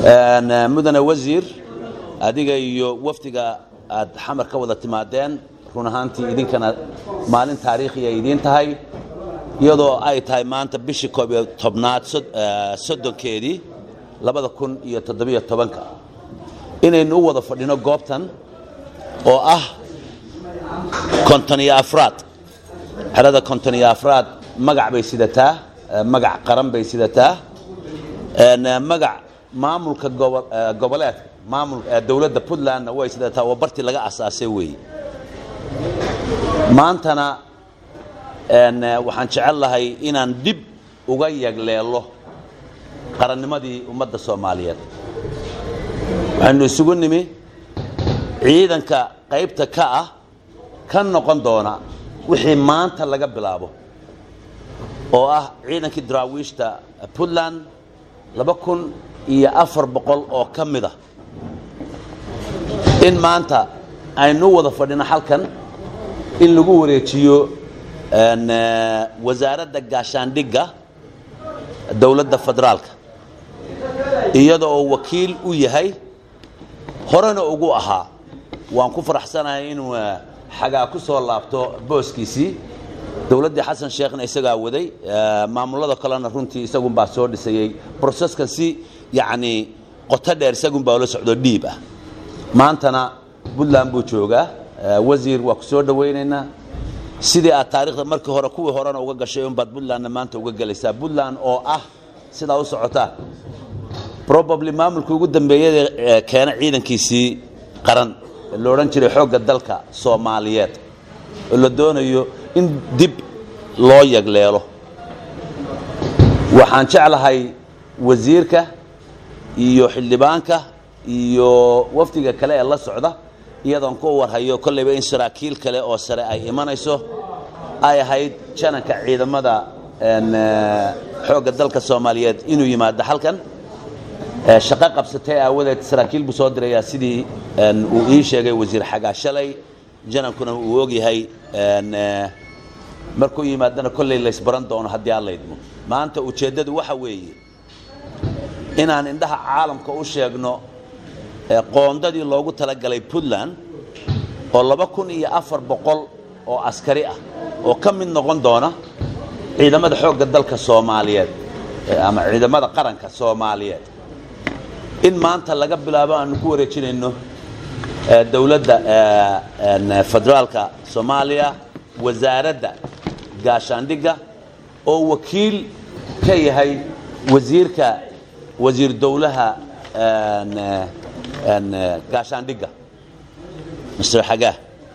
mudane wasiir adiga iyo wafdiga aad xamar ka wada timaadeen run ahaantii idinkana maalin taariikhiya idiin tahay iyadoo ay tahay maanta bishii koob iyo tobnaad soddonkeedii labada kun iyo toddobiyo tobanka inaynu u wada fadhino goobtan oo ah konton iyo afraad xerada konton iyo afraad magac bay sidataa magac qaran bay sidataa magac maamulka goboleedka maamul dowladda puntlandna way sidataa waa bartii laga asaasay weeye maantana waxaan jecel lahay inaan dib uga yagleelo qarannimadii ummadda soomaaliyeed waxaynu isugu nimi ciidanka qaybta ka ah ka noqon doona wixii maanta laga bilaabo oo ah ciidankii daraawiishta puntland laba kun iyo afar boqol oo ka mid a in maanta aynu wada fadhino halkan in lagu wareejiyo wasaaradda gaashaandhigga dowladda federaalka iyada oo wakiil u yahay horena ugu ahaa waan ku faraxsanahay inuu xagaa ku soo laabto booskiisii dowladdii xasan sheekhna isagaa waday maamulada kalena runtii isagunbaa soo dhisayey broseskan si yacnii qoto dheer isagunbaa ula socdo dhiib ah maantana puntland buu joogaa wasiir waa ku soo dhowaynaynaa sidii aad taarikhda markii hore kuwii horena uga gashay unbaad puntlandna maanta uga gelaysaa puntland oo ah sidaa u socotaan probably maamulkii ugu dambeeyada keena ciidankiisii qaran la odhan jiray xoogga dalka soomaaliyeed oo la doonayo in dib loo yagleelo waxaan jeclahay wasiirka iyo xildhibaanka iyo wafdiga kale ee la socda iyadoon ku warhayo kollayba in saraakiil kale oo sare ay imanayso ay ahayd jananka ciidamada xoogga dalka soomaaliyeed inuu yimaado halkan shaqo qabsatay aawadeed saraakiil buu soo dirayaa sidii uu ii sheegay wasiir xagaa shalay janankuna uu ogyahay markuu yimaadana kolley laysbaran doono haddii aan laydmo maanta ujeeddadu waxa weeye inaan indhaha caalamka u sheegno qoondadii loogu talagalay puntland oo laba kun iyo afar boqol oo askari ah oo ka mid noqon doona ciidamada xoogga dalka soomaaliyeed ama ciidamada qaranka soomaaliyeed in maanta laga bilaabo aanu ku wareejinayno dowladda federaalka soomaaliya wasaaradda gaashaandhigga oo wakiil ka yahay wasiirka wasiir dowlaha gaashaandhigga mr xagaa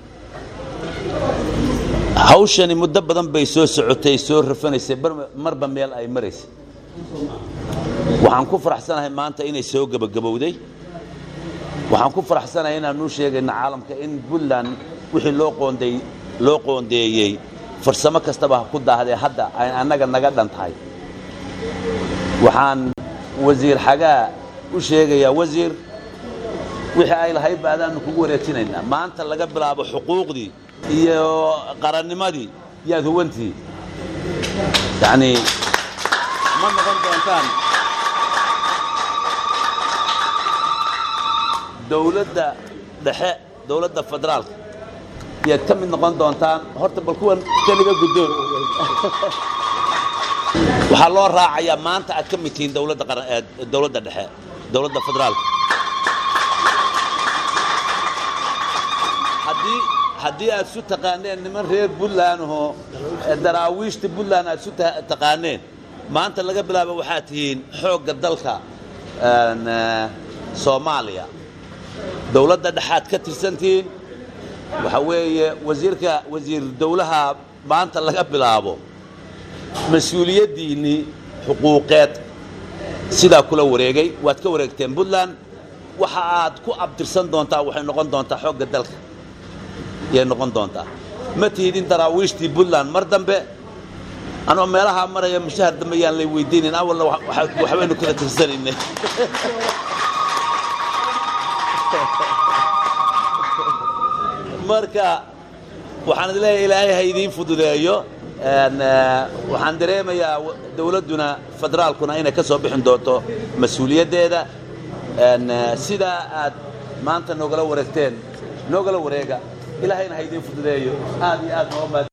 hawshani muddo badan bay soo socotay soo rafanaysay marba meel ay maraysay waxaan ku faraxsanahay maanta inay soo gebagabowday waxaan ku faraxsanahay inaanu sheegayna caalamka in puntland wixii loo qoonday loo qoondeeyey farsamo kastaba ha ku daahdee hadda ay annaga naga dhan tahay waxaan wasiir xagaa u sheegayaa wasiir wixii ay lahayd ba adaanu kugu wareejinaynaa maanta laga bilaabo xuquuqdii iyo qarannimadii yaad huwantii yacnii ma noqon doontaan dowladda dhexe dowladda federaalka yaad ka mid noqon doontaan horta bal kuwan keliga guddoon waxaa loo raacayaa maanta aad ka mid tihiin dowladda qaran dowladda dhexe dowladda federaalka haddii haddii aad isu taqaaneen niman reer puntland oo daraawiishta puntland aad isu taqaaneen maanta laga bilaabo waxaad tihiin xoogga dalka soomaaliya dowladda dhexaad ka tirsantihiin waxa weeye wasiirka wasiir dowlaha maanta laga bilaabo mas-uuliyaddiinnii xuquuqeed sidaa kula wareegay waad ka wareegteen puntland waxa aad ku abtirsan doontaa waxay noqon doontaa xoogga dalka yay noqon doontaa ma tihidin daraawiishtii puntland mar dambe anoo meelahaa maraya mushahar dambe yaan lay weydiinin awalna waxbaynu kala tirsanaynay marka waxaan idin leeyahay ilaahay ha idiin fududeeyo waxaan dareemayaa dowladduna federaalkuna inay ka soo bixin doonto mas-uuliyaddeeda sidaa aad maanta noogala wareegteen noogala wareega ilaahayna ha idiin fududeeyo aad iyo aad nooga